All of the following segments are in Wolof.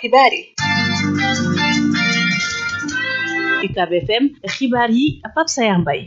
xibaar yi UCAB FM xibaar yi Pape Sayar Mbaye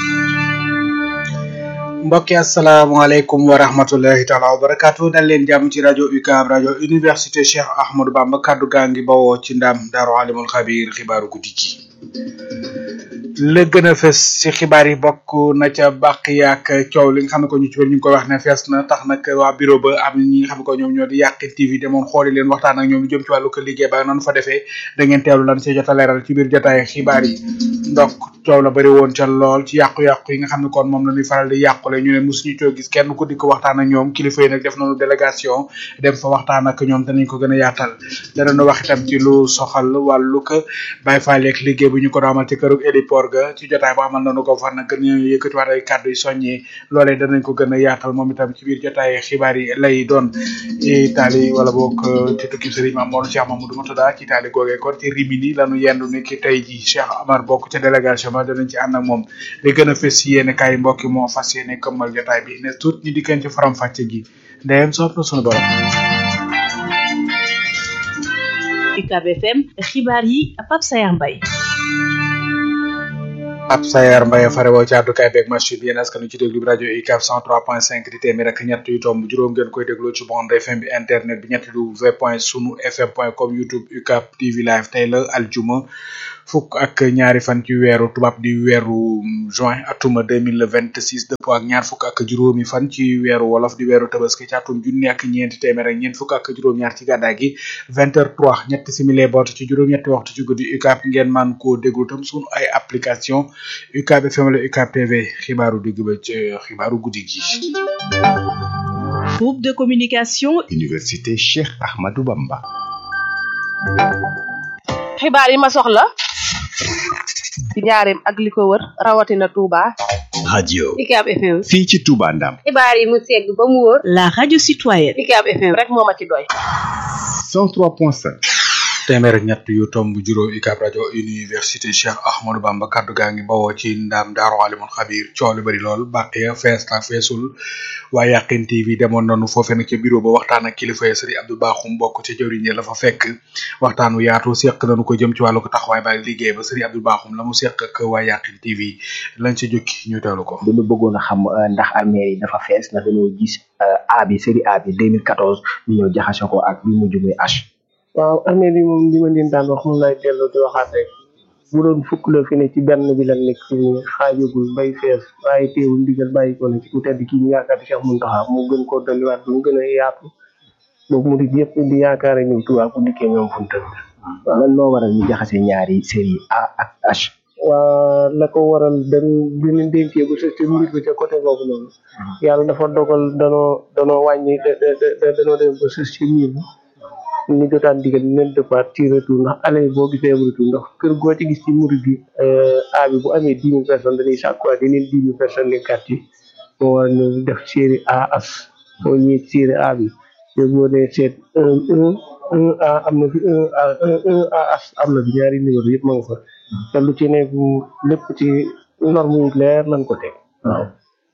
mbokki asalaamaaleykum wa rahmatullahi taala wa barakaatu dal leen jàmm ci rajo UCAB rajo université Cheikh Ahmadou Bamba kaddu gaa ngi bawoo ci ndam daaru alimul xabiir xibaaru guddi gi la gën a fës ci xibaar yi bokk na ca bàq yaak coow li nga xam ne ko ñu ci bëri ñu ngi koy wax ne fees na tax nag waa bureau ba am ñi nga xam ne ko ñoom ñoo di yàq TV demoon xooli leen waxtaan ak ñoom lu jëm ci wàllu ko liggéey ba noonu fa defee da ngeen teewlu lan ci jot a leeral ci biir jotaay xibaar yi donc coow la bëri woon ca lool ci yàqu-yàqu yi nga xam ne kon moom la ñuy faral di yàqule ñu ne mosuñu coo gis kenn ku di ko waxtaan ak ñoom kilifa yi nag def nañu délégation dem fa waxtaan ak ñoom danañ ko gën a yaatal danañu wax itam ci lu soxal wàllu ko Baye Fall ak liggéey bu ñu ko daamal ci këru héliport ga ci jotaay ba amal nañu ko fan nag gën ñu yëkkatiwaat ay kàddu yi soññee loolee danañ ko gën a yaatal moom itam ci biir jotaay xibaar yi lay doon Italie wala boog ci tukki Serigne Mamour Cheikh Mamadou Moutada ci Italie googee kon ci Rimini lañu yendu ni ki tey ji Cheikh Amar bokk ca délégation ba danañ ci ànd ak moom li gën a fës yéene kaay mbokki moo fas yéene këmmal jotaay bi ne tuut ñi dikkeen ci faram fàcce gi ndeyem soob na sunu borom UCAB FM xibaar yi Pape Sayar Mbaye ab sayar mbaye farewoo ci àddukaay beeg machine bi yéen askan ci déglu bi rajo UCAB 103.5 di téeméer ak ñett yu tomb juróom ngeen koy dégloo ci bande FM bi internet bi ñetti w point sunu fm point com youtube UCAB TV live tey la aljuma fukk ak ñaari fan ci weeru tubaab di weeru juin atuma deux mille vingt six dëppoo ak ñaar fukk ak juróomi fan ci weeru wolof di weeru tabaski ci atum junni ak ñeenti téeméer ak ñeent fukk ak juróom-ñaar ci gàddaay gi vingt heures trois ñetti simili boot ci juróom-ñetti waxtu ci guddi UCAB ngeen man koo déglu tam sunu ay application UCAB FM la UCAB TV xibaaru digg ba ci xibaaru guddi gi. groupe de communication. université Cheikh Ahmadou Bamba. xibaar yi ma soxla ci njaareem ak li ko wër rawatina Touba. radio UCAB FM. fii ci Touba Ndam. xibaar yi mu segg ba mu wóor. la radio citoyenne. UCAB FM rek moo ma ci doy. 103.5. téeméer ak ñett yu tomb juróom UCAB rajo université Cheikh Ahmadou Bamba kaddu gaa ngi bawoo ci ndaam daaru alimul xabir coow li bëri lool bàq ya fees la feesul waa Yaqin TV demoon nañu foofee nag ca bureau ba waxtaan ak kilifa ya sëriñ Abdou Bakhoum bokk ca jëwriñ la fa fekk waxtaan wu yaatu seq nañu ko jëm ci wàllu ko taxawaay ba liggéey ba sëriñ Abdou Bakhoum la mu seq ak waa Yaqin TV lañ ci jukki ñu teewlu ko. dañu bëggoon a xam ndax armée yi dafa fees ndax dañoo gis A bi série A bi 2014 ñu ñëw jaxase ko ak bi mujj muy H. waaw armée bi moom li ma leen daan wax moom laay delloo di waxaat rek bu doon fukk la fi ne ci benn bi la nekk fi ne xaajagul bay fees waaye teewul ndigal bàyyi ko na ci ku tedd kii ñu yaakaar di Cheikh Mountakha mu gën koo dolliwaat mu gën a yaatu boobu mu di yëpp di yaakaar ñëw Tuubaa bu dikkee ñoom fu mu tëdd waaw lan moo waral ñu jaxase ñaari série A ak H. waa la ko waral dañ bi ñu dénkee ba sa ca mbir ba ca côté boobu noonu yàlla dafa dogal danoo danoo wàññi danoo dem ba sës ci miir bi ñu jotaan digal ñu leen départ ci retour ndax aller boo gisee retour ndax kër goo ci gis ci murid bi A bi bu amee dix mille personnes dañuy sàkkuwaat yeneen dix mille personnes les quartier moo war ñu def série A as boo ñëwee série A bi te boo nee seet un un un A am na fi un A un un A as am na fi ñaari numéro yëpp ma nga fa te lu ci nekk lépp ci norme yu leer lañ ko teg waaw.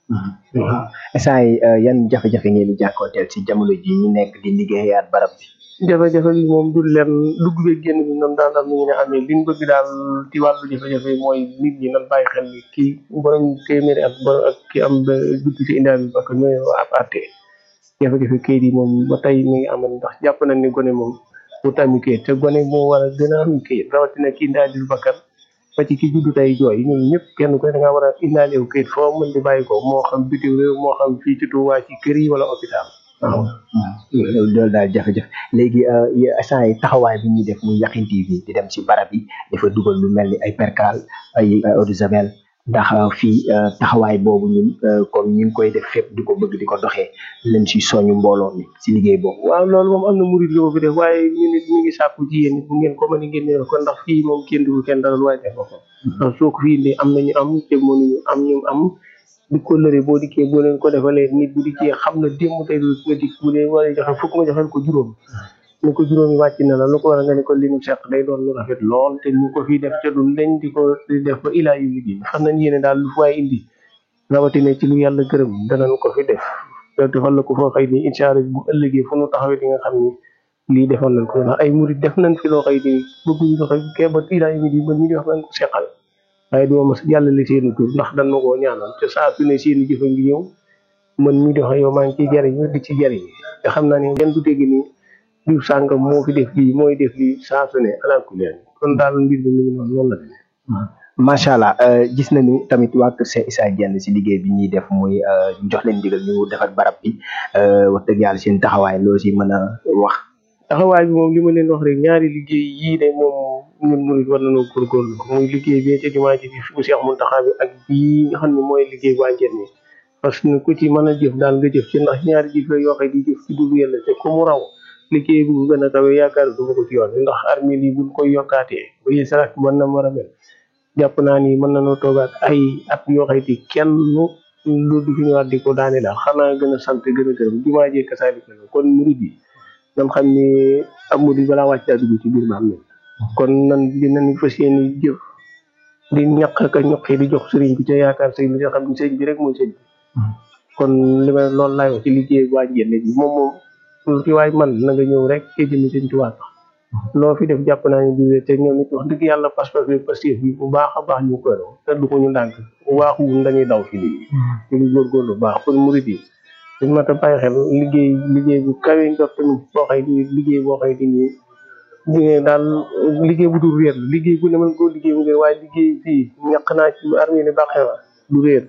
instant yi yan jafe-jafe ngeen di jànkuwanteel ci jamono ji ñu nekk di liggéeyaat barab bi. jafe-jafe bi moom du leen dugg beeg génn bi noonu daan am ni ñu ne amee liñ bëgg daal ci wàllu jafe-jafe mooy nit ñi nan bàyyi xel ni kii borom téeméeri ak borom ak ki am ba judd ci indaal bi parce que ñooy ab àtte jafe-jafe kayit yi moom ba tey mi ngi amoon ndax jàpp nañ ni gone moom mu tàmmi kayit te gone moo war a gën a am kayit rawatina ki indaali bakkan ba ci ki juddu tey jooy ñun ñëpp kenn ku ne da nga war a indaale wu kayit foo mën di bàyyi ko moo xam bitim réew moo xam fii ci Tuubaa ci kër yi wala hôpital waaw loolu daal jafe-jafe léegi instant yi taxawaay bi ñuy def muy Yaqin TV di dem ci barab yi dafa dugal lu mel ni ay percal ay eau de javel ndax fii taxawaay boobu ñun comme ñu ngi koy def fépp di ko bëgg di ko doxee leen si soñu mbooloo mi si liggéey boobu. waaw loolu moom am na murid yu ko fi def waaye ñu nit ñu ngi sàkku ci yéen bu ngeen ko mën a génne ko ndax fii moom kenn du kenn dalal waaye def ko ndax soo ko fi indee am nañu am te mënuñu am ñu am di ko lëre boo dikkee boo leen ko defalee nit bu dikkee xam na démb tey du nga dikk bu dee war a joxe fukk nga joxel ko juróom ni ko juróomi wàcc na la lu ko war a nga ne ko li mu seq day doon lu rafet lool te ñu ko fii def ca du lañ di ko di def ba ilaa yu di xam nañ yéene daal lu waaye indi rawatina ci lu yàlla gërëm danañ ko fi def te defal la ko foo xëy ni incha allah bu ëllëgee fu nu taxawee di nga xam ni lii defoon nañ ko ndax ay murit def nañ fi loo xëy ni bëgguñu ko xëy kee ba tiidaa yi di man ñu di wax nañ ko seqal waaye duma mas jàllale seeni tur ndax dan ma koo ñaanal te saa su ne seeni jëfa ngi ñëw man mii di wax yow maa ngi ciy jariñu di ci jariñ te xam naa ne kenn du dégg ni diw sàngam moo fi def lii mooy def lii saa su ne alaaku leen kon daal mbir mi mu ngi noonu noonu la demee macha allah gis nañu tamit waa Kër Cheikh Issa Diène si liggéey bi ñuy def muy jox leen ndigal ñu defar barab bi wax dëgg yàlla seen taxawaay loo si mën a wax. taxawaay bi moom li ma leen wax rek ñaari liggéey yii de moom ñun murid war nañoo góorgóorlu muy liggéey bi ca jumaa ji bi fi Cheikh Mountakha bi ak bii nga xam ne mooy liggéey waa Diène parce que ku ci mën a jëf daal nga jëf ci ndax ñaari jëf la yoo xam di jëf ci dugg yàlla te ku mu raw liggéey bu gën a kawe yaakaar du ma ko ci yoon ndax armée yi buñ koy yokkaatee ba yi sarak mën na war a mel jàpp naa ni mën nañoo toogaat ay at yoo xam ne kenn lu du fi ñëwaat di ko daane daal xanaa gën a sant gën a gërëm jumaa jee kasaali kon murid yi nan xam ni ab murid balaa wàcc daa dugg ci biir ba am kon nan dinañ fas yéene jëf di ñaq ak a ñoqi di jox sëriñ bi ca yaakaar sëriñ bi nga xam ni sëriñ bi rek mooy sëriñ bi kon li ma loolu laay wax ci liggéey waa Diène bi moom moom lu fi waay man na nga ñëw rek ke jëmi sëñ Tuubaa tax loo fi def jàpp naa ñu diwee te ñoom it wax dëgg yàlla pas-pas bi pastif bi bu baax a baax ñu koy doon te du ko ñu ndànk bu waaxu wun dañuy daw ci lii ñu ngi góorgóorlu bu baax kon murid yi dañ mat a bàyyi xel liggéey liggéey bu kawe njort tamit boo xëy di liggéey boo xëy di nii liggéey daal liggéey bu dul réer la liggéey bu ne mën koo liggéey bu réer waaye liggéey fii ñaq naa ci armée ni bàqee wa du réer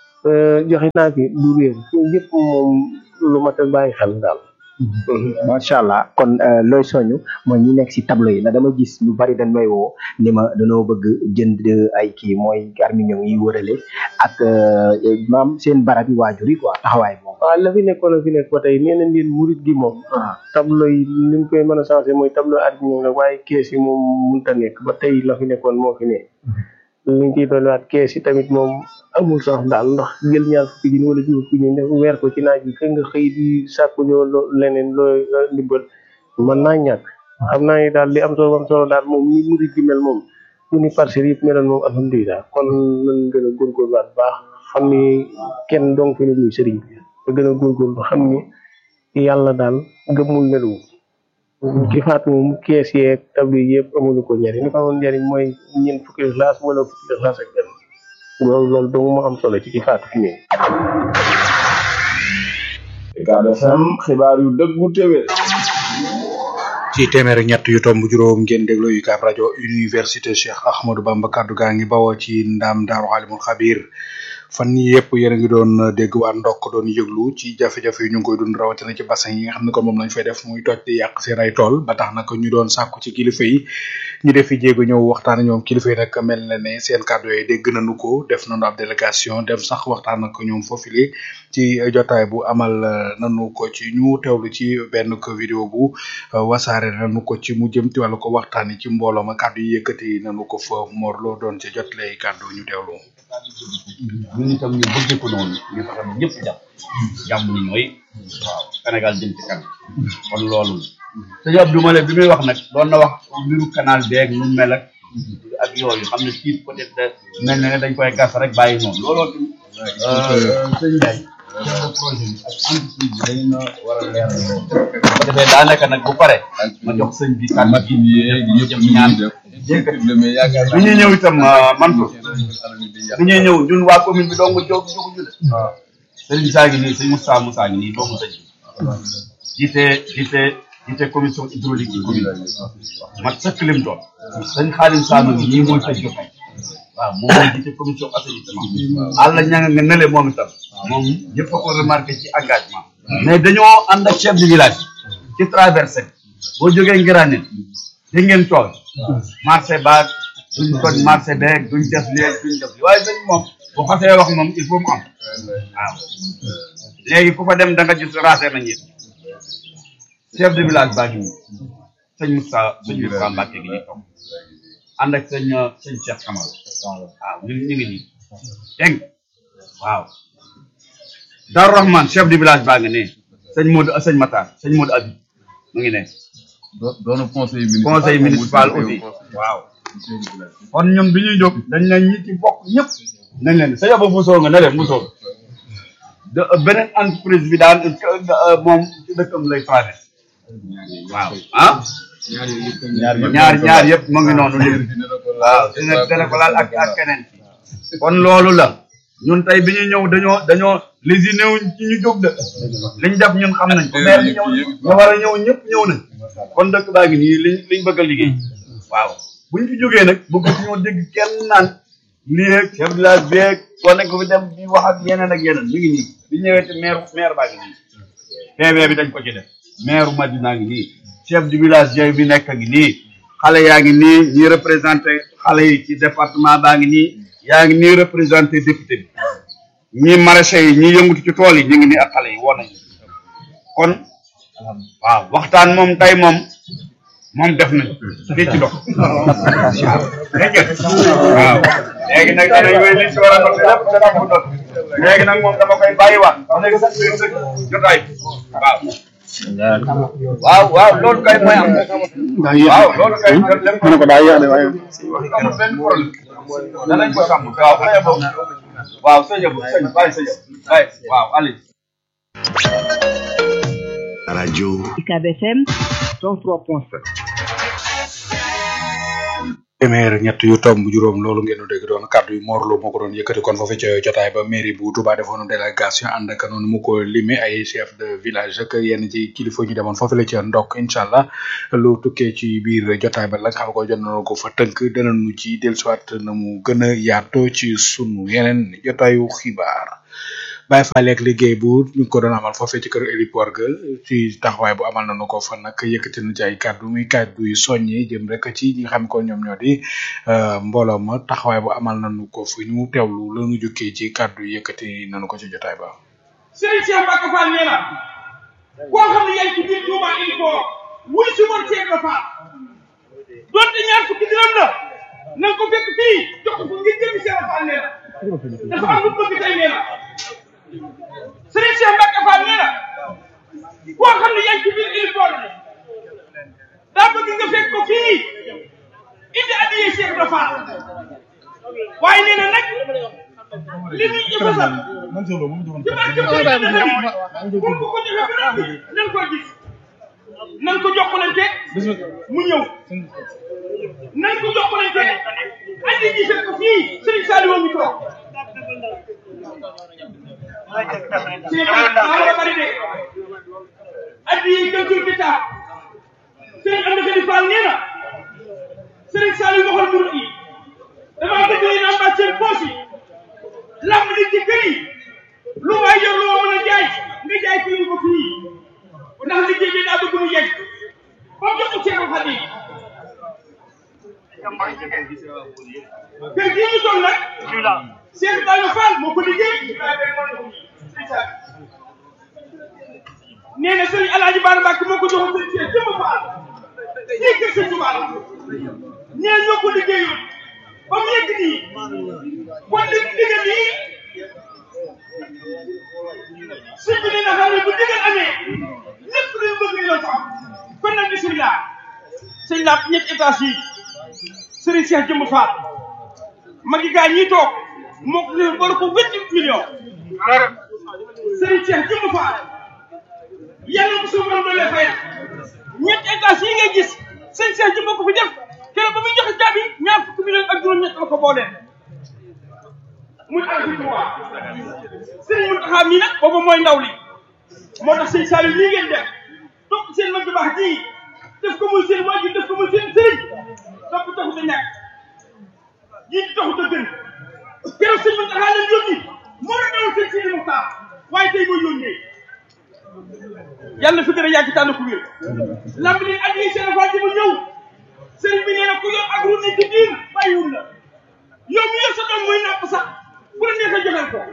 joxe naa fi du réer yëpp moom lu mat a bàyyi xel daal macha allah kon looy soñu mooy ñi nekk si tableau yi na dama gis ñu bari dañ may woo ni ma dañoo bëgg jënd ay kii mooy arminium yi wërale ak maam seen barab yi waajur yi quoi taxawaay moom waaw la fi nekkoon la fi nekk ba tey nee nañ leen murit gi moom tableau yi li ñu koy mën a changé mooy tableau arminium la waaye kees yi moom mënut a nekk ba tey la fi nekkoon moo fi ne li ñu ciy dolliwaat kees yi tamit moom amul sax daal ndax jël ñaar fukki junni wala juróom fukki junni weer ko ci naaj bi kër nga xëy di sàkku ñoo leneen looy ndimbal mën naa ñàkk xam naa ni daal li am solo am solo daal moom ni murid gi mel moom ñu ni parcelles yëpp meloon moom alhamdulilah kon nañ gën a góorgóorluwaat baax xam ni kenn dong fi ne muy sëriñ bi te gën a góorgóorlu xam ni yàlla daal gëmul nelu ki faat moom kees yeeg table yëpp amulu ko njëriñ li ko amoon njëriñ mooy ñeent fukki classe wala fukki classe ak benn loolu loolu dong moo am solo ci ki faatu fi ne Ucab FM xibaar yu dëggu téwé ci téeméer ak ñett yu tomb juróom ngeen déglu UCAB rajo université Cheikh Ahmadou Bamba kaddu gaa ngi bawoo ci ndam daaru alimul xabir fan yii yëpp yéen a ngi doon dégg waa ndokk doon yëglu ci jafe-jafe yi ñu ngi koy dund rawatina ci bassin yi nga xam ne kon moom lañ fay def muy toj di yàq seen ay tool ba tax nag ñu doon sàkku ci kilifa yi ñu def fi jéego ñëw waxtaan ak ñoom kilifa yi nag mel na ne seen kàddu yooyu dégg nañu ko def nañu ab délégation dem sax waxtaan ak ñoom foofule ci jotaay bu amal nañu ko ci ñu teewlu ci benn ko vidéo bu wasaare nañu ko ci mu jëm ci wàllu ko waxtaan ci mbooloo ma kàddu yi yëkkati nañu ko fa morloo doon ci jot lay kàddu ñu teewlu. ñun itam ñu bëggee ko noonu ñu fexe ba ñëpp jàpp jàmm ni ñooy waaw Sénégal jëm ci kanam kon loolu sëñ Abdou Male bi muy wax nag doon na wax mbiru canal beeg nu mel ak ak yooyu xam ne fii peut être mel na ne dañ koy gas rek bàyyi noonu looloo tamit sëñ Ndiaye chef de projet bi ak entreprise bi dañu na war a leer loolu bu defee daanaka nag bu pare ma jox sëñ bi kàddu gi ñu jëm ñaan bi ñuy ñëw itam Mansour bi ñuy ñëw ñun waa commune bi dong jóg jóguñu de Serigne Saa ngi nii sëñ Moussa Moussa ngi nii doomu sëñ bi jiite jiite jiite commission hydraulique ci commune bi mat sëkk lim doon sëñ Xaadim Saama ngi nii mooy tëj jotaay waaw moom mooy jiite commission assainissement àlla ñanga nga nele moom itam moom ñëpp a ko remarqué ci engagement mais dañoo ànd ak chef de village ci traversé boo jógee Ngiraane di ngeen tool marché baag duñ toj marché beeg duñ def léeg duñ def li waaye sëñ moom bu xasee wax moom il faut mu am waaw léegi ku fa dem da nga gis raase nañ it chef de village baa ngi nii sëñ Moussa sëñ Moussa Mbacke gi nii toog ànd ak sëñ sëñ Cheikh Kamara waaw ñu ñu ngi nii dégg nga waaw Darou Rahman chef de village baa ngi ne sëñ Modou sëñ Matar sëñ Modou Abi mu ngi ne doon conseil municipal conseil municipal aussi waaw kon ñun bi ñuy jóg dañ ne ñi ci bokk ñëpp nañ leen sa yaba musoo nga ne leen musoo de beneen entreprise bi daan moom ci dëkkam lay traversé waaw ah ñaar ñaar yëpp mu ngi noonu léegi waaw dina dina ko laal ak ak keneen kon loolu la ñun tey bi ñu ñëw dañoo dañoo lésiné wuñ ci ñu jóg de liñ def ñun xam nañ ko maire bi ñëw ñu war a ñëw ñëpp ñëw nañ kon dëkk baa ngi nii liñ liñ bëgg a liggéey waaw buñ fi jógee nag bëgg ñoo dégg kenn naan lii ak chef de village beeg soo nekk fi dem di wax ak yeneen ak yeneen mi ngi nii bi ñëwee te maire maire baa ngi nii PV bi dañ ko ci def maire Madina ngi nii chef du village yooyu bi nekk ngi nii xale yaa ngi nii ñi représenté xale yi ci département baa ngi nii yaa ngi nii représenté député bi ñi maraîcher yi ñi yëngutu ci tool yi ñu ngi nii ak xale yi woon nañu kon waaw waxtaan moom tey moom moom def nañ fii ci dox waaw dégg nga waaw léegi nag danañ wéy li ci war a dox lépp dana ko dox léegi nag moom dama koy bàyyiwaat léegi sax biir sëñ jotaay waaw waaw waaw loolu kay mooy am waaw loolu kay lépp mu ne ko daa yéex de waaye amul benn problème danañ ko sàmm waaw xëy boobu waaw sëñ bu sëñ bàyyi sëñ bàyyi waaw allez radio UCAB FM 103.7 téeméer ñett yu tomb juróom loolu ngeen di dégg doon kàddu yu Mor Lo moo ko doon yëkkati kon foofu ca jotaay ba mairie bu Touba defoon délégation ànd ak noonu mu ko limé ay chef de village ak yenn ci kilifa ñu demoon foofu la ca ndokk incha allah lu tukkee ci biir jotaay ba la nga xam ko jot nañu ko fa tënk danañu ci dellusiwaat na mu gën a yaatoo ci sunu yeneen jotaayu xibaar. Baye Fall ak liggéey bu ñu ko doon amal foofee ci kër héliport ga ci taxawaay bu amal nañu ko fa nag yëkkati na ci ay kàddu muy kàddu yu soññee jëm rek ci ñi nga xam ko ñoom ñoo di mbooloo ma taxawaay bu amal nañu ko fi ñu teewlu la ñu jukkee ci kàddu yëkkati nañu ko ci jotaay ba. Serigne Cheikh Mbacke Fall nee na koo xam ne yaa ngi ci biir Touba héliport wuy si woon Cheikh Ibra Fall donte ñaar fukki dërëm la na nga ko fekk fii jox ko ngir jëmi Cheikh Ibra Fall nee na dafa am lu bëgg tey nee na Serigne Cheikh Mbacke Fall nee na koo xam ne yaa ngi ci biir héliport bi daa bëgg nga fekk ko fii indi addiye Cheikh Ibra Fall waaye nee na nag li muy jëfasal ci barke Boy dana dem pour bu ko joxe ba noppi nan ko gis nan ko jokkalante mu ñëw nan ko jokkalante andi gisal ko fii Serigne Saliou mi toog ci daa bari de addi yi gëntul bi taa Serigne Amady Khady Fall nee na Serigne Saliou waxal murid yi damaa bëgg leen am seen poche yi lamb li ci kër yi lu waay yor loo mën a jaay nga jaay ko ko fii ndax liggéey bi daa bëgg mu yegg ba jox ko Cheikh Khady kër gii ñu toll nag Cheikh Ibrahima Fall moo ko liggéey nee na Serigne Alaaji Baara Mbàkke moo ko joxoon seen Cheikh jëmm Fall fii kër Sëñ Tuubaa la nee ñoo ko liggéeyoon ba mu yegg nii kon li mu digal nii sëñ bi nee na xam ne bu digal amee lépp luy bëgg ñu la sax kon nag bisimilah sëñ laat ñetti étage yi Serigne Cheikh jëmm Fall magi gaa ñii toog moo ko leen boole ko vingt millions Serigne Cheikh jëmm Fall yàlla bu suuf borom doole fay ñetti étage yi ngay gis sëñ Cheikh jëmm ko fi def keroog ba muy joxe jaabi ñaar fukki millions ak juróom-ñett la ko boolee muy àll bi trois Serigne Mountakha mii nag boobu mooy ndaw li moo tax sëñ Saliou lii ngeen def topp seen mag ju baax ji def ko muy seen waajur def ko muy seen sëriñ topp taxut a ñàkk jiitu taxut a gën keroog sëñ Mountakha leen yónni moo la dawal sëñ Sidi Mokhtar waaye tey mooy yónnee yàlla fi gën a yàgg tànn ku wér lamb leen at yi seen affaire ji mu ñëw sëriñ bi nee na ku yor ak ru ne ci biir bàyyiwul la yow mi yor sa doom muy napp sax bu la neexee joxal ko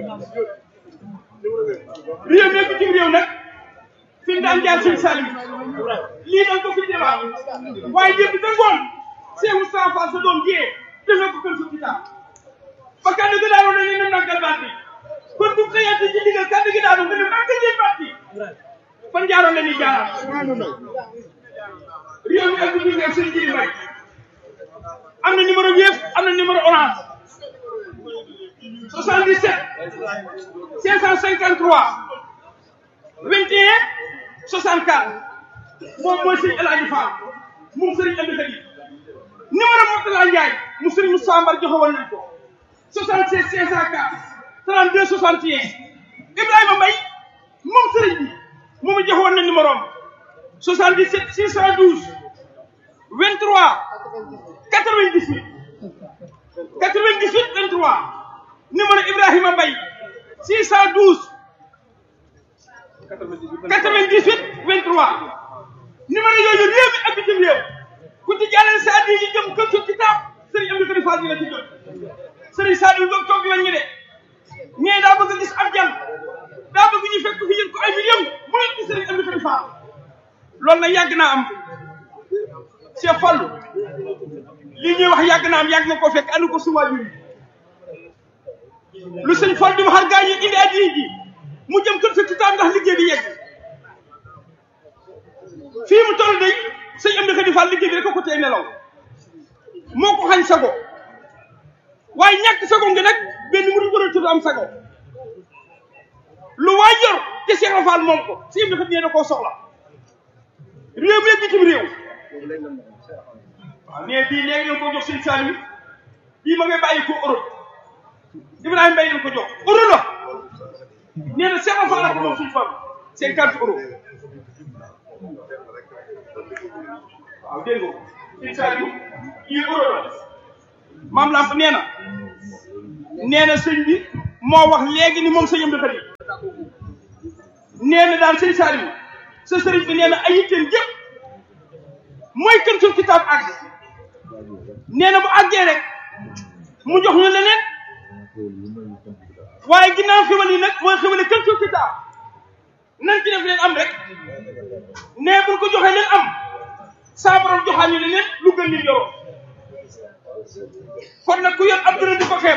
réew mi bitim réew nag fi daan jaar sëñ Salim lii dañ ko fi débat waaye démb da ngoon Cheikh Moustapha Fall sa doom jiyee defee ko kër sa kitaab ba kàddu gi daanu ne ne naggal baat bi kon bu xëyaatee ci digal kàddu gi daanu nga ne màggal leen baat bi fan jaaroon la ni jaaraat réew mi ak bitim réew sëñ Jili Mbay am na numéro Wave am na numéro Orange 77 553 21 64 moom mooy sëñ El Hadji Fall moom sëriñ Amdi Khady numéro Mourtala Ndiaye mu sëriñ Moussa Mbar joxe woon nañ ko 76 504 32 61 Ibrahima Mbaye moom sëriñ bi moom it joxe woon nañ numéro am 77 612 23 98 98 23 numéro Ibrahima Mbaye 612 98 23 numéro yooyu réew mi ak bitim réew ku ci jàllale sa addi yi jëm kër ci kitaab sëriñ Amdi Khady Fall dina ci jot sëriñ Saliou Ngom toog yoon ñi de ñee daa bëgg a gis ab jàll daa bëgg ñu fekk fi yëg ko ay millions mu ne ci sëriñ Amdi Khady Fall loolu nag yàgg naa am Cheikh Fallou li ñuy wax yàgg naa am yàgg nga koo fekk andi ko su waajur yi lu sëñ Fall di waxal gaa ñi indi addi ji mu jëm kër sa kitaab ndax liggéey bi yegg fii mu toll day sëñ Amdi Khady Fall liggéey bi rek ko tey nelaw moo ko xañ sago waaye ñàkk sago nga nag benn mu war a tudd am sago lu waay yor te Cheikh Fall moom ko sëñ Amdi Khady nee na koo soxla réew mi ak bitim réew waaw mais bii léegi lañ ko jox sëñ Saliou bii ma ngay bàyyi ko Europe Ibrahima Mbaye lañ ko jox euro la nee na Cheikh Fall la ko moom suñu Fall cinquante euros waaw dégg nga sëñ Saliou lii euro la maam Lamp nee na nee na sëñ bi moo wax léegi ni moom sëñ Amdi Khady nee na daal sëñ Saliou sa sëriñ bi nee na ay yitteem jëpp mooy kën sul kitaab àgg nee na bu àggee rek mu jox ñu leneen waaye ginnaaw xewal yi nag mooy xewale kën sul kitaab nañ ci def leen am rek nee buñ ko joxee leen am saa borom joxaa ñu leneen lu gën li yoroo kon nag ku yor ab dërëm di ko xeeb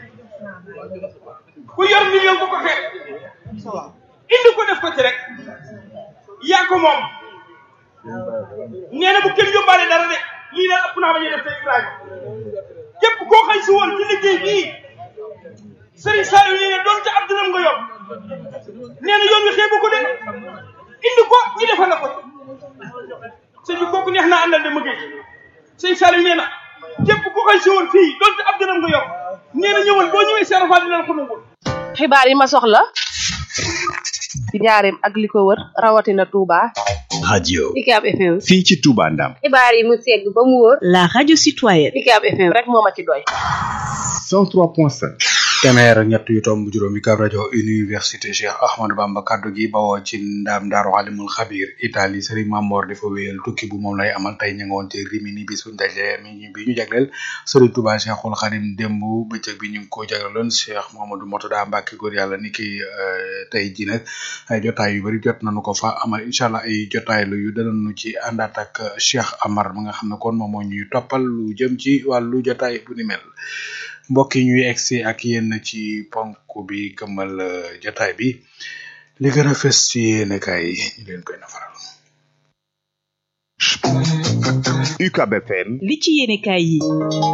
ku yor million bu ko xeeb indi ko def ko ci rek yaa ko moom nee na bu kenn yóbbaale dara de lii daal ëpp naa bañ a def tey Ibrahima képp koo xëy si woon ci liggéey bii Serigne Saliou nee na doon ca ab dërëm nga yor nee na yoon wi xeebu ko de indi ko ñu defal la ko sëñ bi kooku neex naa àndal de ma géej sëñ Saliou nee na képp koo xëy si woon fii doon ca ab dërëm nga yor nee na ñëwal boo ñëwee Cheikh Fall dina la ko nangul xibaar yi ma soxla ci njaareem ak li ko wër rawatina Touba. radio UCAB FM. fii ci Touba Ndam xibaar yi mu segg ba mu wóor. la radio citoyenne. UCAB FM. rek moo ma ci doy. 103.5 téeméer ak ñett yu tomb juróomi kab rajo université Cheikh Ahmadou Bamba kaddu gi bawoo ci ndaam daaru alimul xabir Italie Serigne Mamor dafa wéyal tukki bu moom lay amal tey ñu ngi woon ci Rimini bis buñ dajee mi bi ñu jagleel Serigne Touba Cheikhul Khadim démb bëccëg bi ñu ngi ko jagleeloon Cheikh Mamadou Mourtada Mbacké góor yàlla ni ki tey ji nag ay jotaay yu bari jot nañu ko fa amal incha allah ay jotaay lu yu danañu ci àndaat ak Cheikh Amar ma nga xam ne kon moom moo ñuy toppal lu jëm ci wàllu jotaay bu ni mel mbokk yi ñuy egsi ak yéen ci ponk bi këmmal jotaay bi li gën a fës ci yéen kaay yi ñu leen koy nafaral. UCAB FM li ci yéenekaay yi.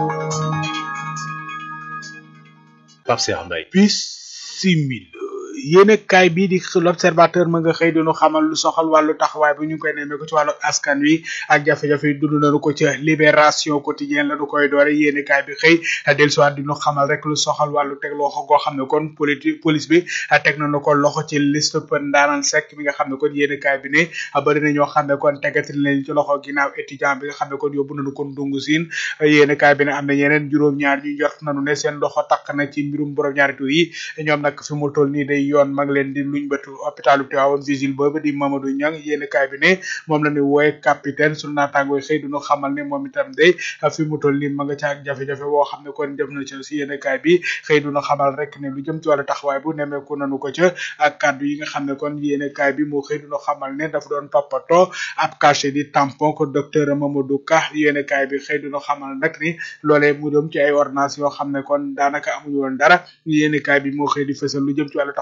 Pape Cheikh Mbaye bisimil yéen kaay bii di l'observateur ma nga xëy dinu xamal lu soxal wàllu taxawaay bu ñu ngi koy nemmeeku ci wàllu askan wi ak jafe-jafe yi dund nañu ko ci libération quotidien la du koy doore yéen kaay bi xëy dellusiwaat dinu xamal rek lu soxal wàllu teg loxo goo xam ne kon politique police bi teg nañu ko loxo ci liste pën ndaanaan sek mi nga xam ne kon yéen kaay bi ne bari na ñoo xam ne kon tegati leen ci loxo ginnaaw étudiant bi nga xam ne kon yóbbu nañu kon dungu siin yéen kaay bi ne am na ñeneen juróom-ñaar ñu jot nañu ne seen loxo takk na ci mbirum borom ñaari tur yi ñoom nag fi mu toll nii day yoon mag leen di luñ bëtu hôpitalu Tivaouane vigile boobu di Mamadou Niang yéen kaay bi ne moom la ni wooye capitaine sunu naataangoo xëy duñu xamal ne moom itam day fi mu toll nii ma nga ca ak jafe-jafe boo xam ne kon def na ci si yéen kaay bi xëy duñu xamal rek ne lu jëm ci wàllu taxawaay bu nemeeku nanu ko ca ak kàddu yi nga xam ne kon yéen kaay bi moo xëy duñu xamal ne dafa doon toppatoo ab cachet di tampon ko docteur Mamadou Ka yéen kaay bi xëy duñu xamal nag ni loolee mu jëm ci ay ordonnance yoo xam ne kon daanaka amuñu woon dara yéen kaay bi moo xëy di fësal lu jëm ci wàllu taxawaay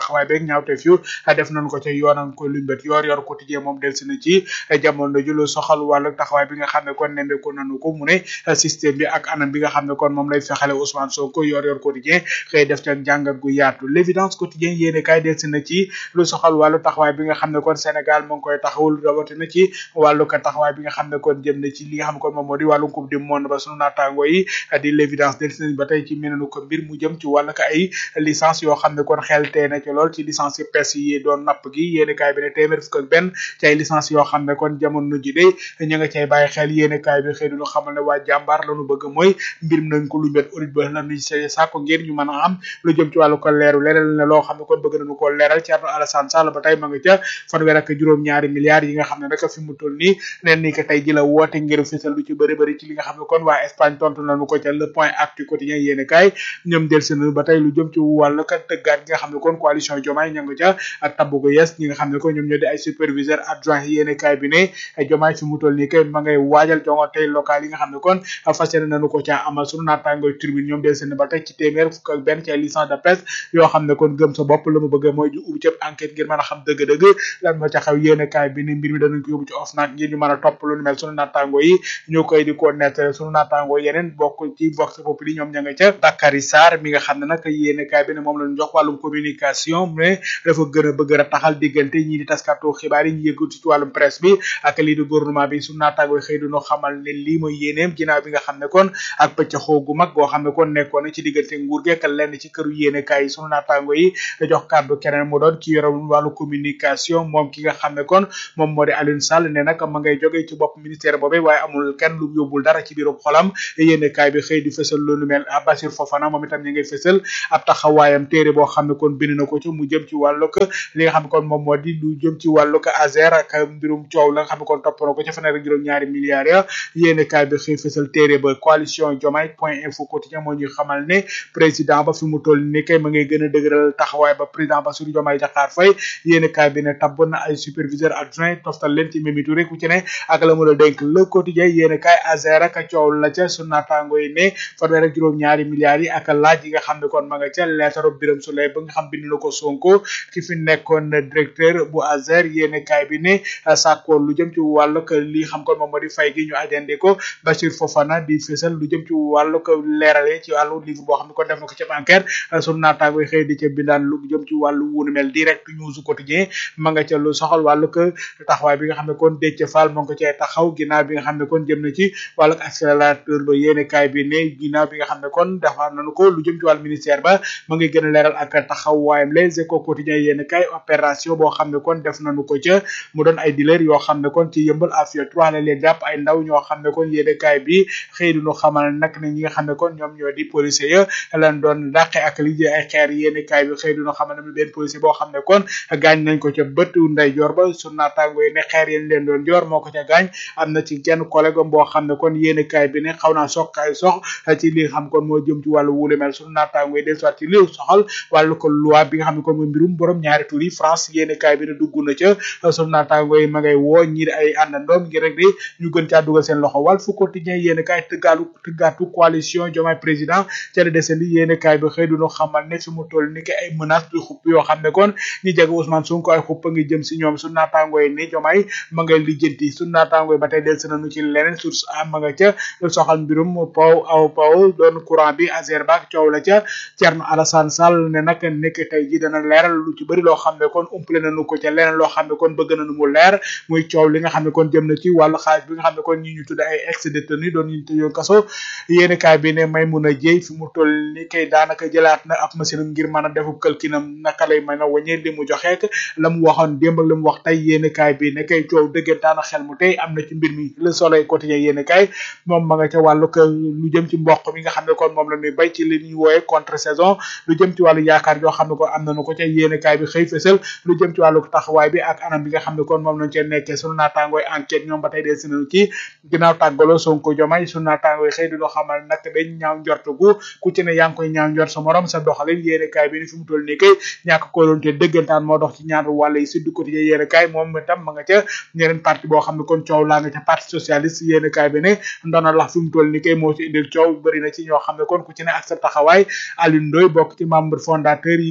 taxawaay beeg ñaawteef yu def nañ ko ca yoonam ko lumbet yor yor quotidien moom delsi na ci jamono ju lu soxal wàllu taxawaay bi nga xam ne kon nemmeeku nañu ko mu ne système bi ak anam bi nga xam ne kon moom lay fexale Ousmane Sonko yor yor quotidien xëy def ca jàngat gu yaatu l'évidence quotidien yéene kaay delsi na ci lu soxal wàllu taxawaay bi nga xam ne kon Sénégal mu ngi koy taxawul rawatina ci wàllu ka taxawaay bi nga xam ne kon jëm na ci li nga xam ne kon moom moo di wàllu coupe du monde ba sunu naataango yi di l'évidence delsi nañ ba tey ci menenu ko mbir mu jëm ci wàllu ka ay licence yoo xam ne kon xel tee na ci lool ci licence yi pes yi doon napp gi yéene kaay bi ne téeméer fukk ak benn ci ay licence yoo xam ne kon jamono ji de ñu nga cay bàyyi xel yéene kaay bi xëy duñu xamal ne waa jàmbaar lañu bëgg mooy mbir mi nañ ko lu met audit ba lañu see sàkko ngir ñu mën a am lu jëm ci wàllu ko leeru leeral ne loo xam ne kon bëgg nañu ko leeral Thierno Alassane Sall ba tey ma nga ca fanweer ak juróom-ñaari milliards yi nga xam ne nag fi mu toll nii neen ni ko tey ji la woote ngir fësal lu ci bëri bëri ci li nga xam ne kon waa Espagne tontu nañu ko ca le point actu quotidien yéene kaay ñoom del seen ba tey lu jëm ci wàllu ka tëggaat gi nga xam ne kon coalition Diomaye ña nga ca ak tabbu gu yes ñi nga xam ne kon ñoom ñoo di ay superviseur adjoint yéene kaay bi ne Diomaye fi mu toll nii kay ma ngay waajal jongante local yi nga xam ne kon fas yéene nañu ko ca amal sunu naataangoy tribune ñoom del seen ba tey ci téeméer fukk ak benn ci ay licence de presse yoo xam ne kon gëm sa bopp la mu bëgg mooy ju ubbi cëb enquête ngir mën a xam dëgg-dëgg lan moo ca xew yéene kaay bi ne mbir mi danañ ko yóbbu ci OFNAC ngir ñu mën a topp lu mel sunu naataango yi ñoo koy di ko nettale sunu naataango yeneen bokk ci vox populi ñoom ña nga ca Bakary Sarr mi nga xam ne nag yéene kaay bi ne moom lañu jox wàllum communication mais dafa gën a bëgg a taxal diggante ñii di taskatu xibaar yi ñu yëngatu ci wàllum presse bi ak lii di gouvernement bi sunu naataango yi xëy duñu xamal ne lii mooy yéeneem ginnaaw bi nga xam ne kon ak pëccaxoo gu mag goo xam ne kon nekkoon na ci diggante nguur gi ak lenn ci këru yéene kaay yi sunu naataango yi da jox kàddu keneen mu doon ci yorom wàllu communication moom ki nga xam ne kon moom moo di Alioune Sall ne nag ma ngay jógee ci bopp ministère boobee waaye amul kenn lu yóbbul dara ci biirum xolam yéene kaay bi xëy di fësal loolu mel Bassir Fofana moom itam ñu ngay fësal ab taxawaayam téere boo xam ne kon bind na ko ci mu jëm ci wàllu ko li nga xam ne kon moom moo di lu jëm ci wàllu ko Azer ak mbirum coow la nga xam ne kon topp na ko ci fanweer ak juróom-ñaari milliards ya yéene kaay bi xëy fësal téere ba coalition Diomaye point info quotidien moo ñuy xamal ne président ba fi mu toll ni kay ma ngay gën a dëgëral taxawaay ba président Bassirou Diomaye Diakhar Faye yéene kaay bi ne tabb na ay superviseur adjoint toftal leen ci Mimi Touré ku ci ne ak la mu la dénk le quotidien yéene kaay Azer ak coow la ca sunu naataango yi ne fanweer ak juróom-ñaari milliards yi ak laaj yi nga xam ne kon ma nga ca leetaru Birame Souleye ba nga xam bind na ko Sonko ki fi nekkoon directeur bu Azer yéene kaay bi ne sàkkoo lu jëm ci wàllu ko li xam kon moom moo di fay gi ñu ajande ko Bachir Fofana di fësal lu jëm ci wàllu ko leerale ci wàllu livre boo xam ne kon def na ko ca bancaire sunu naataango yi xëy di ca bindaan lu jëm ci wàllu wunu mel direct news quotidien ma nga ca lu soxal wàllu ko taxawaay bi nga xam ne kon Déthié Fall moo ngi ko cay taxaw ginnaaw bi nga xam ne kon jëm na ci wàllu accélérateur ba yéene kaay bi ne ginnaaw bi nga xam ne kon defar nañu ko lu jëm ci wàllu ministère ba ma ngi gën a leeral ak taxawaayam les échos quotidien yéene kaay opération boo xam ne kon def nañu ko ca mu doon ay dealer yoo xam ne kon ci yëmbal afia 3 la leen jàpp ay ndaw ñoo xam ne kon yéene kaay bi xëy duñu xamal nag ne ñi nga xam ne kon ñoom ñoo di policier ya lan doon dàqe ak liggéey ay xeer yéene kaay bi xëy duñu xamal ne benn policier boo xam ne kon gaañ nañ ko ca bët nday joor ba su naataango yi ne xeer yéen leen doon joor moo ko ca gaañ am na ci kenn collègue boo xam ne kon yéene kaay bi ne xaw naa sox kaay sox ci li xam kon moo jëm ci wàllu wulu mel su naataango yi del soit ci li soxal wàllu ko loi bi nga xam ne kon mooy mbirum borom ñaari tur yi France yéene kaay bi ne dugg na ca su naataango yi ma ngay woo ñi ay àndandoom ngir rek di ñu gën caa dugal seen loxo wàll fu quotidien yéene kaay tëggaalu tëggaatu coalition Diomaye président ca la desandi yéene kaay bi xëy duñu xamal ne fi mu toll ni ki ay menace du xupp yoo xam ne kon ñi jege Ousmane Sonko ay xupp a ngi jëm si ñoom su naataango yi ni Diomaye ma ngay lijjanti su naataango yi ba tey del nañu ci leneen source a ma nga ca soxal mbirum paw aw paw doon courant bi Azerbak coow la ca Thierno Alassane Sall ne nag nekk tey ji dana leeral lu ci bëri loo xam ne kon umple nañu ko ca leneen loo xam ne kon bëgg nañu mu leer muy coow li nga xam ne kon jëm na ci wàllu xaalis bi nga xam ne kon ñi ñu tudd ay ex détenu doon ñu tëjoon kaso yéeni kaay bi ne may mun a jéy fi mu toll ni kay daanaka jëlaat na ab machine ngir mën a defu këlkinam naka lay mën a wañee li mu joxeek la mu waxoon démb ak la mu wax tey yéeni kaay bi ne kay coow dëggantaan xel mu tey am na ci mbir mi le soleil quotidien yéeni kaay moom ma nga ca wàllu ko lu jëm ci mboq mi nga xam ne kon moom la ñuy bay ci li ñuy wooye contre saison lu jëm ci wàllu yaakaar yoo xam ne kon am nañu ko ca yéeni kaay bi xëy fësal lu jëm ci wàllu taxawaay bi ak anam bi nga xam ne kon moom lañ cee nekkee sunu naataangooy enquête ñoom ba tey dee sinañu ci ginnaaw tàggaloo Sonko Diomaye sunu naataangooy xëy di loo xamal nag dañ ñaaw njort gu ku ci ne yaa ngi koy ñaaw njort sa morom sa doxalin yéene kaay bi ni fi mu toll nii kay ñàkk kóolonte dëggantaan moo dox ci ñaar wàll yi Sud Quotidien yéene kaay moom itam ma nga ca ñeneen parti boo xam ne kon coow laa nga ca parti socialiste yéene kaay bi ne ndona lax fi mu toll nii kay moo ci indil coow bëri na ci ñoo xam ne kon ku ci ne ak sa taxawaay Alioune Ndoye bokk ci membre fondateur yi nga xam ne kon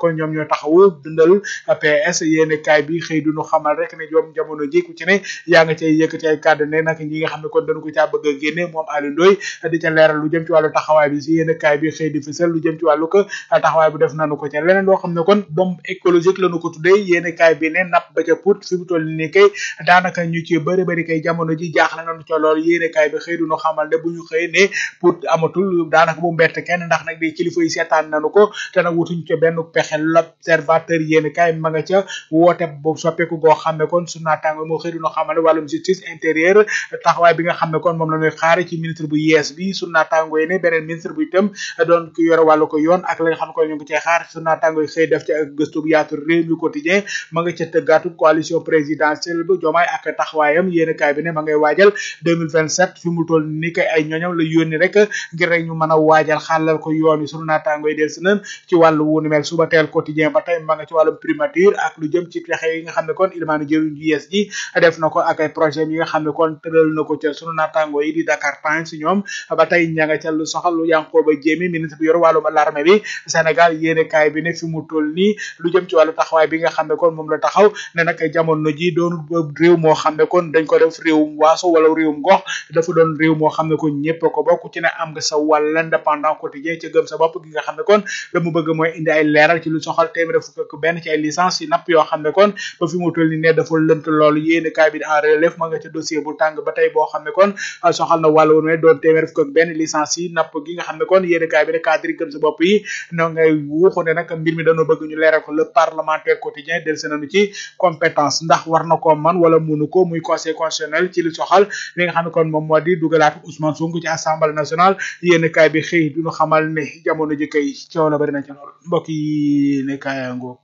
kon ñoom ñoo taxawu dundal PS yéene kaay bi xëy duñu xamal rek ne ñoom jamono ji ku ci ne yaa nga cay yëkkati ay kàddu ne nag ñi nga xam ne kon dañu ko caa bëgg a génne moom Aliou Ndoye di ca leeral lu jëm ci wàllu taxawaay bi si yéene kaay bi xëy di fësal lu jëm ci wàllu ko taxawaay bu def nanu ko ca leneen loo xam ne kon bombe écologique lañu ko tuddee yéene kaay bi ne napp ba ca put fi mu toll nii kay daanaka ñu ci bëri bëri kay jamono ji jaaxle nañu ca lool yéene kaay bi xëy duñu xamal ne bu ñu xëy ne put amatul daanaka bu mbett kenn ndax nag di kilifa yi seetaan nañu ko te nag wutuñ ca benn pexe l'observateur yéene kaay ma nga ca woote boobu soppeeku goo xam ne kon su naataango moo xëy duñu xamal ne wàllum justice intérieur taxawaay bi nga xam ne kon moom la ñuy xaare ci ministre bu yees bi su naataango yi ne beneen ministre bu itam doon ku yore wàllu ko yoon ak la nga xam ne kon ñu ngi cee xaar su naataango yi xëy def ci ak gëstu bu yaatu réew mi quotidien ma nga ca tëggaatu coalition présidentielle bu jomaay ak taxawaayam yéen kaay bi ne ma ngay waajal 2027 fi mu toll ni kay ay ñoñam la yónni rek ngir rek ñu mën a waajal xàllal ko yoon yi sunu naataango yi del si nan ci wàllu wu ni mel suba teel quotidien ba tey ma nga ci wàllum primature ak lu jëm ci pexe yi nga xam ne kon ilmaanu jëriñ ji yees ji def na ko ak ay projet yi nga xam ne kon tëral na ko ca sunu naataango yi di Dakar Times ñoom ba tey ña nga ca lu soxal lu Yankhoba Diémé ministre bi yor wàllum l'armée bi Sénégal yéene kaay bi ne fi mu toll nii lu jëm ci wàllu taxawaay bi nga xam ne kon moom la taxaw ne nag jamono ji doon réew moo xam ne kon dañ ko def réewum waaso wala réewum gox dafa doon réew moo xam ne kon ñëpp ko bokk ci ne am nga sa wàll l'indépendant quotidien ca gëm sa bopp gi nga xam ne kon la mu bëgg mooy indi ay leeral ci lu soxal téeméer fukk ak benn ci ay licence yi napp yoo xam ne kon ba fi mu toll nii ne dafa lënt loolu yéene kaay bi en relève ma nga ca dossier bu tàng ba tey boo xam ne kon soxal na wàllu woon doon téeméer fukk ak benn licence yi napp gi nga xam ne kon yéene kaay bi ne cadre yi gëm sa bopp yi no ngay wuuxu ne nag mbir mi dañoo bëgg ñu leeral ko le parlementaire quotidien del se nañu ci compétence ndax war na ko man wala munu ko muy conseil constitutionnel ci li soxal li nga xam ne kon moom moo di dugalaat Ousmane Sonko ci assemblée nationale yéen kaay bi xëy duñu xamal ne jamono ji kay coow la bari na ci lool mbokk yi ne kaayango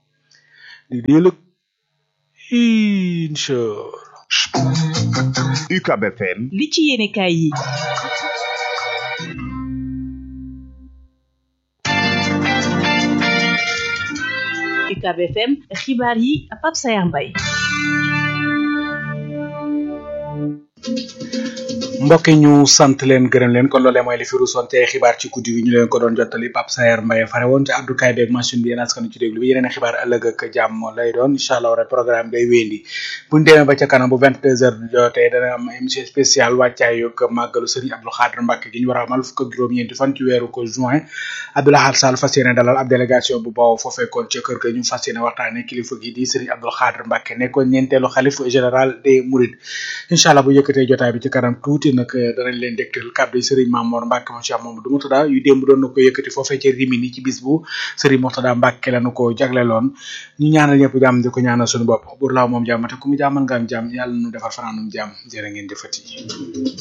di diilëg incha UCAB FM li ci yéene kaay yi UCAB FM xibaar yi Pape Sayar Mbaye mbokk yi ñu sant leen gërëm leen kon loolee mooy li fi ruusoon te xibaar ci guddi gi ñu leen ko doon jottali Pape Sayer Mbaye fare woon ci abdukaay beeg machine bi yéen askan ci déglu bi yeneen xibaar ëllëg ak jàmm lay doon incha allah rek programme day wéndi buñ demee ba ca kanam bu 22 heures jotee dana am émission spéciale wàccaay yog màggalu Serigne Abdou Khadre Mbacke gi ñu war a amal fukk ak juróom-ñeenti fan ci weeru ko juin Abdoulaye Sall fas yéene dalal ab délégation bu bawoo foofee kon ca kër ga ñu fas yéene waxtaane kilifa gi di Serigne Abdou Khadre Mbacke nekkoon ñeenteelu xalif général des Mourides incha allah bu yëkkatee jotaay bi ci kanam tuuti nag danañ leen dégtal kàddu yi Serigne Mamour Mbacke moom Cheikh Mamadou Moutada yu démb doon na ko yëkkati foofee ca Rimini ci bis bu Serigne Moutada Mbacke la nu ko jagleloon ñu ñaanal ñëpp jàmm di ko ñaanal suñu bopp bur laaw moom jàmm te ku mu jàmmal nga am jàmm yàlla nu defar fanaanum jàmm jërë ngeen jëfati